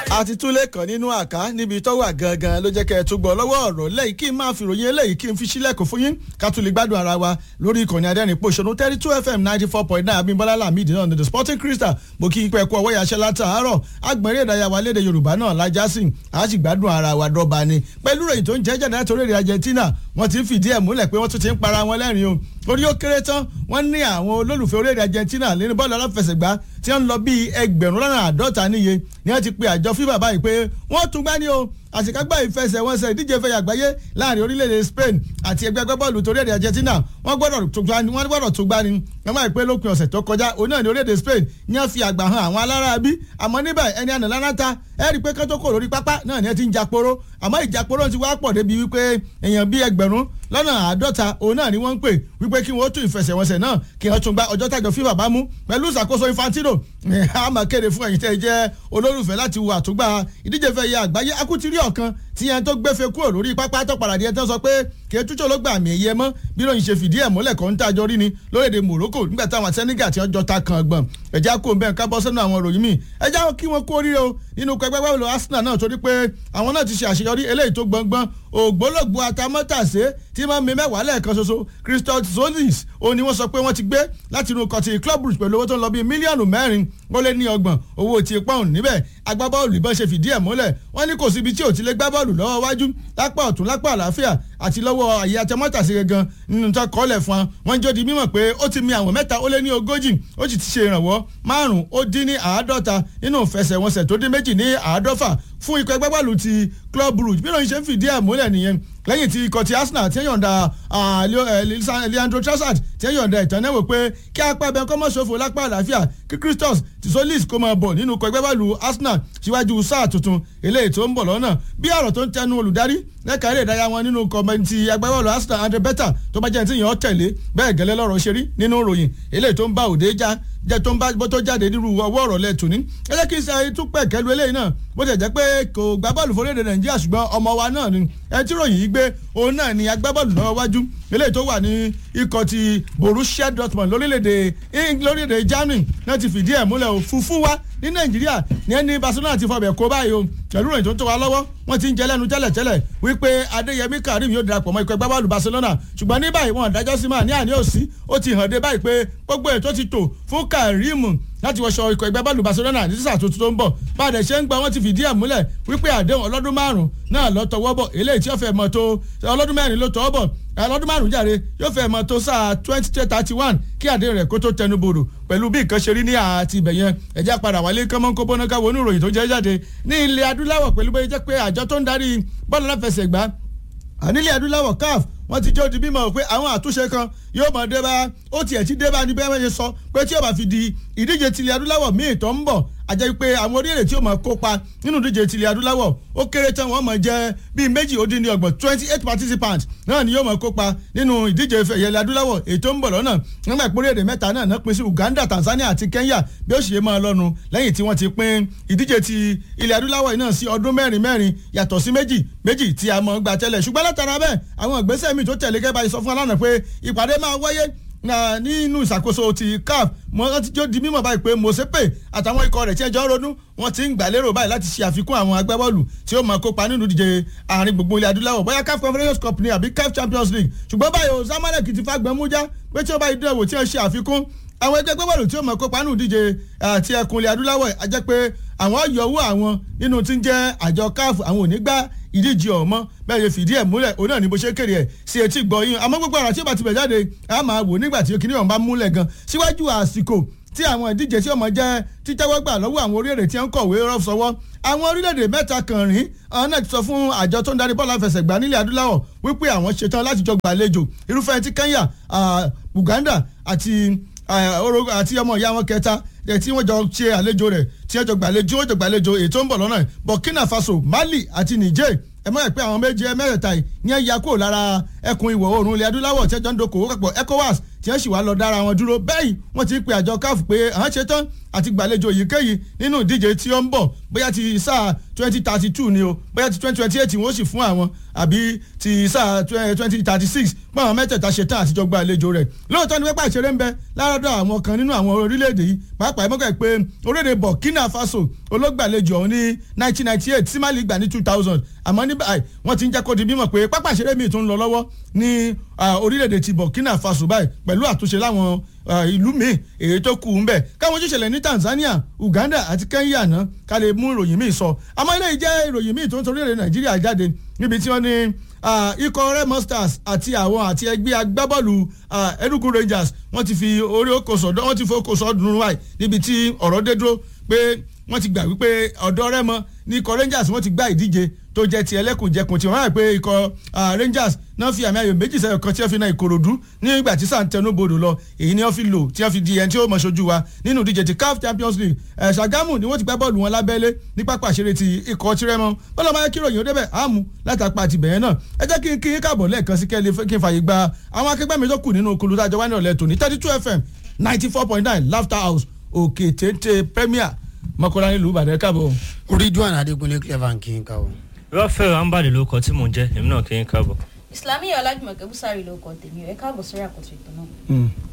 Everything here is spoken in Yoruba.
àti túlẹ̀ kan nínú àká níbi tó wà gangan ló jẹ́ kẹ́ ẹ tún gbọ́ lọ́wọ́ ọ̀rọ̀ lẹ́yìn kí n máa fi ròyìn eléyìí kí n fi sílẹ̀kùn fún yín ká tún lè gbádùn ara wa lórí ìkànnì adẹ́rìn pòṣónú thirty two fm ninety four point nine abimbola lamidi náà ní the sporting crystal mo kí n pẹ́ kú ọwọ́ yàṣẹ́ látàárọ̀ agbẹ̀rẹ̀ ìdárayá wa léde yorùbá náà lájá sí a sì gbádùn ara wa dọ́ba ni pẹ̀lú ròyìn tó ń jẹ́ jáde láti orílẹ̀ argentina wọ́n ti ń fìdí ẹ̀ múlẹ̀ pé wọ́n tún ti ń para wọn lẹ́rìn o orí ó kéré tán wọ́n ní àwọn olólùfẹ́ orílẹ̀ argentina nínú bọ́ọ̀lù aláfẹsẹ̀gbá tí wọ́n ń lọ bíi ẹgbẹ̀rún lọ́nà àádọ́ta níye ni wọ́n ti pe àjọ fífà báyìí pé wọ́n tún gbá ní o àṣekágbá ìfẹsẹ̀wọnsẹ̀ ìdíje fẹ̀yà àgbáyé láàrin orílẹ̀-èdè Spain àti ẹgbẹ́ agbábọ́ọ̀lù torí Argentina wọ́n gbọ́dọ̀ tó gbá ni wọ́n gbọ́dọ̀ tó gbá ni wọ́n máa pé lópin ọ̀sẹ̀ tó kọjá òun náà ní orílẹ̀-èdè Spain ní wọ́n fi àgbà hàn àwọn aláráabí àmọ́ níbẹ̀ ẹni àná lánàta ẹ rí i pé kẹ́tọ́ kò lórí pápá náà ni ẹ ti ń japoro àmọ́ ìjaporo ti wá pọ̀ débi wípé èèyàn bíi ẹgbẹ̀rún lọ́nà àádọ́ta òun náà ni wọ́n ń pè wípé kí wọ́n tún ìfẹsẹ̀wọnsẹ̀ náà kí wọ́n tún gba ọjọ́ tàjọ fífà bá mú pẹ̀lú ìṣàkóso Infantino a máa kéde fún ẹ̀yin tẹ́ ẹ jẹ́ olólùfẹ́ láti wo àtúgbà ìdíje fẹ́ yẹ àgbáyé akutiri ọ̀kan tí yẹn tó gbẹ́fẹ́ kúrò lórí pápá tó padà díẹ̀ tán sọ pé kí etúnṣe ló gbà mí ẹ̀yẹ mọ́ bí lóyún ṣe fìdí ẹ̀ múlẹ̀ kọ́ ń tàjọ rí ni lórílẹ̀‐èdè Morocco nígbà táwọn Senegal tí wọ́n jọ ta kan gbọ̀n ẹ̀já kó bẹ́ẹ̀ ká bọ́ sínú àwọn ìròyìn míì ẹ̀já kí wọ́n kó oríire o nínú pẹpẹ wẹ́wẹ́ Arsenal náà torí pé àwọn náà ti ṣe àṣeyọrí eléyìí tó gbọ̀ngbọ̀n ògbólógbò atamọ́tàsé tí máa ń mi mẹ́wàá lẹ́ẹ̀kan ṣoṣo Christophe Zonis ó ní wọ́n sọ pé wọ́n ti gbé láti inú kọtì Club Brugge pẹ̀lú owó tó ń lọ bíi mílíọ̀nù mẹ́rin ó lé ní ọgbọ̀n owó ti pọ́ùn níbẹ̀ agbábọ́ọ̀lù ìbọn ṣe fìdí ẹ̀ múlẹ̀ wọ́n ní kò síbi tí ò ti lè gbá bọ́ọ̀lù lọ́wọ́ wájú lápá ọ̀tún lápá àlàáfíà àti lọ́wọ́ àyè atamọ́tàsé gangan nínú tó kọ́lẹ̀ fún wọn wọ́n jó di mímọ̀ pé ó ti mi àwọn mẹ́ta ó lé ní ogójì ó sì ti ṣe ìrànwọ́ márùn-ún ó dín ní àádọ́ta nínú ìfẹsẹ̀wọnsẹ̀ tó dín méjì ní àádọ́fà fún ikọ̀ ẹgbẹ́ bọ́ọ̀lù ti Club Brugge bí lóyún ṣe ń fìdí ẹ̀ múlẹ̀ nìyẹn lẹ́yìn tí ikọ̀ ti Arsenal ti ń yọ̀ǹda Leandro Trossard ti ń yọ̀ǹda ìtàn náà wò pé kí apá ẹbẹ kọ́ mọ́ ṣòfò lápá àlàáfíà kí Christos Tisolis kó máa bọ̀ nínú ikọ̀ ẹgbẹ́ bọ́ọ̀lù Arsenal síwájú sáà tuntun eléyìí tó ń bọ̀ lọ́nà bí ọ̀rọ̀ tó ń tẹnu olùdarí lẹ́ka eré ìdárayá wọn nínú kọ́mẹ́ntì agbábọ́ọ̀lù Arsenal Andre Beta tó bá jẹ́ ní tí yàn ọ́ tẹ̀lé bẹ́ẹ̀ gẹ́lẹ́ lọ́rọ̀ ṣe rí nínú ìròyìn eléyìí tó ń bá òde já jẹ tó ń bá bó tó jáde nírú ọwọ́ ọ̀rọ̀ lẹ́tù ní. ẹ jẹ́ kí n ṣe tún pẹ̀ kẹ́lu eléyìí náà bó ti jẹ́ pé kò gbá bọ́ọ̀lù fórílẹ̀-èdè nàìjíríà ṣùgbọ́n ọmọ wa náà ni ẹ tí ròyìn yìí gbé òun náà ni agbábọ́ọ̀lù náà wájú eléyìí tó wà ní ikọ̀ ti Borussia Dortmund lórílẹ̀-èdè lórílẹ̀-èdè Germany náà ti fìdí ẹ̀ múlẹ̀ òfurufú wa ní nàìjíríà ní ẹni Barcelona ti fọbẹ̀ kó báyìí o pẹ̀lú ìròyìn tó ń tó wa lọ́wọ́ wọ́n ti ń jẹ́ lẹ́nu tẹ́lẹ̀tẹ́lẹ̀ wípé Adéyẹmí Karim yóò darapọ̀ mọ́ ikọ̀ ẹgbẹ́ bọ́ọ̀lù Barcelona ṣùgbọ́n ní báyìí wọn dájọ́ sí máa ní àní òsì ó ti hàn dé báyìí pé gbogbo ètò ti tò fún Karim láti wọṣọ ikọ̀ ẹgbẹ́ bọ́ọ̀lù Barcelona ní sísà tuntun tó ń bọ̀ báyìí ṣe ń gba wọ́n ti fìdí ẹ̀ múlẹ̀ wípé àdéhùn ọlọ́dún márùn-ún náà lọ tọwọ́ bọ̀ eléyìí tí ó fẹ́ mọ̀ tó ọlọ́dún mẹ́rin ló tọwọ́ bọ̀ ọlọ́dún márùn-ún jàre yóò fẹ́ mọ̀ tó sáà twenty thirty one kí àdéhùn rẹ̀ kó tó tẹnu bodò pẹ̀lú bí nǹkan ṣe rí ní àti ibẹ̀ yẹn ẹ̀já padà wálé kọ́mọ́nkó bọ́ná káwọ́ oníròyìn tó jẹ́ jáde ní ilẹ̀ adúláwọ̀ pẹ̀lú bóyá jẹ́ pé àjọ tó ń darí bọ́ọ̀lù aláfẹsẹ̀gbá nílẹ̀ adúláwọ̀ CAF wọ́n ti jẹ́ odi bímọ pé àwọn àtúnṣe kan yóò mọ̀ dé bá ó tiẹ̀ ti dé bá ní bẹ́ẹ̀ ṣe sọ pé tí ó bá fi di ìdíje tilẹ̀ adúláwọ̀ míì tó ń bọ̀ àjẹ́ pé àwọn orílẹ̀ tí ó máa kópa nínú ìdíje tilẹ̀ adúláwọ̀ ó kéré tán wọ́n máa jẹ́ bíi méjì ó dín ní ọgbọ̀n twenty eight participants náà ni yóò máa kópa nínú ìdíje ìfẹ̀yẹlẹ̀ adúláwọ̀ èyí tó ń bọ̀ lọ́nà nígbà ìpínlẹ̀ èdè mẹ́ta náà náà pín sí Uganda Tanzania àti Kenya bí ó ṣe máa lọ́nu lẹ́yìn tí wọ́n ti pín ìdíje ti ilẹ̀ adúláwọ̀ náà sí ọdún mẹ́rin mẹ́rin yàtọ̀ sí méjì méjì tí a mọ̀ gbà tẹ́lẹ̀ ṣùgbọ́n látara bẹ́ẹ̀ àwọn ìgbésẹ̀ míì tó tẹ̀lé gẹ́gẹ́ bá sọ fún alánà pé ìpàdé máa wáyé nínú ìṣàkóso ti CAF mo rántí jó di mímọ̀ báyìí pé Mosepe àtàwọn ikọ̀ rẹ̀ tí ẹjọ́ ronú wọ́n ti ń gbà lérò báyìí láti ṣe àfikún àwọn agbábọ́ọ̀lù tí ó máa kópa nínú ìdíje àárín gbogbo ilẹ̀ adúláwọ̀ bóyá CAF Conference Cup ni àbí CAF Champions League ṣùgbọ́n báyìí o Zamalek ti fagbọn mú já pé tí ó bá ìdúró wò tí ó ṣe àfikún àwọn ẹgbẹ́ gbọ́bọ̀lù tí ó mọ̀ kópa nínú ìdíje àti ẹkùn ilẹ̀ adúláwọ̀ a jẹ́ pé àwọn yọwọ́ àwọn nínú tí ń jẹ́ àjọ CAF àwọn ò ní gbá ìdíje ọ̀mọ́ bẹ́ẹ̀ yẹ fìdí ẹ̀ múlẹ̀ òun náà ni bó ṣe kéde ẹ̀ sí etí gbọ́ yín àmọ́ gbogbo àrà tí ó bá ti bẹ̀ jáde a máa wò nígbà tí kìnìún bá múlẹ̀ gan síwájú àsìkò tí àwọn ìdíje tí ọmọ jẹ́ títẹ́wọ́ gbà lọ́wọ́ àwọn orílẹ̀-èdè tí ń kọ̀wé rọ́f sọ́wọ́ àwọn orílẹ̀-èdè mẹ́ta kan rìn àwọn náà ti sọ fún àjọ tó ń darí bọ́ọ̀lù àfẹsẹ̀gbá nílẹ̀ adúláwọ̀ wípé àwọn ṣetán láti jọ gbàlejò irúfẹ́ ti Kenya Uganda àti àti ọmọ ìyá wọn kẹta tí wọ́n jọ ṣe àlejò rẹ̀ tí wọ́n jọ gbàlejò wọ́n jọ gbàlejò ètò ń bọ̀ lọ́nà Burkina Faso Mali àti Niger ẹ mọ̀ ẹ́ pé àwọn méje mẹ́rẹ̀ẹ̀ta yìí ní ẹ̀yà kúrò lára ẹkùn ìwọ̀ oòrùn ilẹ̀ adúláwọ̀ tí ẹjọ́ ń dokòwò papọ̀ ECOWAS tí wọ́n sì wá lọ dára wọn dúró bẹ́ẹ̀ wọ́n ti pe àjọ CAF pé àwọn ṣetán àti gbàlejò èyíkéyìí nínú ìdíje tí ó ń bọ̀ bóyá ti sáà twenty thirty two ni o bóyá ti twenty twenty eight wọ́n sì fún àwọn àbí ti sáà twenty thirty six báwọn mẹ́tẹ̀ẹ̀ta ṣe tán àtijọ́ gba àlejò rẹ̀ lóòótọ́ ni pẹ́pẹ́ ìṣeré ń bẹ lárọ́dọ̀ àwọn kan nínú àwọn orílẹ̀-èdè yìí pàápàá ẹ̀mọ́kẹ́ pé orílẹ̀-èdè Burkina Faso olóògbàlejò ọ̀hún ní nineteen ninety eight tí Mali gbà ní two thousand àmọ́ ní báyìí wọ́n ti ń jẹ́ kó di mímọ̀ pé pápá ìṣeré míì tó ń lọ lọ́wọ́ ní orílẹ̀-èdè ti Burkina Faso báyìí pẹ̀lú àtúnṣe láwọn ìlú míì èyí tó kù ń bẹ̀ káwọn ojúṣẹlẹ̀ ní Tanzania Uganda àti Kenya náà ká lè mú ìròyìn míì sọ àmọ́ ilé yìí jẹ́ ìròyìn míì tó ń torí èdè Nàìjíríà jáde níbi tí wọ́n ní ikọ̀ Remo Stars àti àwọn àti ẹgbẹ́ agbábọ́ọ̀lù Enugu Rangers wọ́n ti fi orí oko sọ̀dọ̀ wọ́n ti fi oko sọ̀dùnrún wáyé níbi tí ọ̀rọ̀ dé dúró pé wọ́n ti gbà wípé ọ̀dọ́ Remo ní ikọ̀ Rangers wọ́n ti gbá ìdíje tó jẹ́ ti ẹlẹ́kùnjẹkùn tí wọ́n rà pé ikọ̀ Rangers náà fi àmì ayò méjì sẹ́yọ̀ kan tí wọ́n fi na Ìkòròdú nígbà tí sàn tẹnu bodò lọ èyí ni wọ́n fi lò tí wọ́n fi di ẹni tí ó mọ̀ ṣojú wa nínú ìdíje ti CAF Champions League Ṣàgámù ni wọ́n ti gbá bọ́ọ̀lù wọn lábẹ́lé ní pápá àṣírí ti ikọ̀ tirẹ́mọ́ bọ́lá máa kí ròyìn ó débẹ̀ àmú látàpá àti bẹ̀yẹn náà ẹ jẹ́ kí n kí n káàbọ̀ lẹ́ẹ̀kan sí kẹ́lẹ́ kí n fààyè gba àwọn akẹgbẹ́ mi tó kù nínú okulu tájọ wá ní ọ̀lẹ́ tòní thirty two FM ninety four point nine Laughter House òkè téńté Premier mọ́kànlá nílùú Ìbàdàn káàbọ̀. Ridwan Adékúnlé clever kí n káwọ. Rafael Ambali ló kọ tí mò ń jẹ́ èmi náà kì í káàbọ̀. Islamiyah Ọlájùmọ̀kẹ́ Búsárì ló kọ tèmi ẹ̀ káàbọ̀ sórí àkótó ètò náà.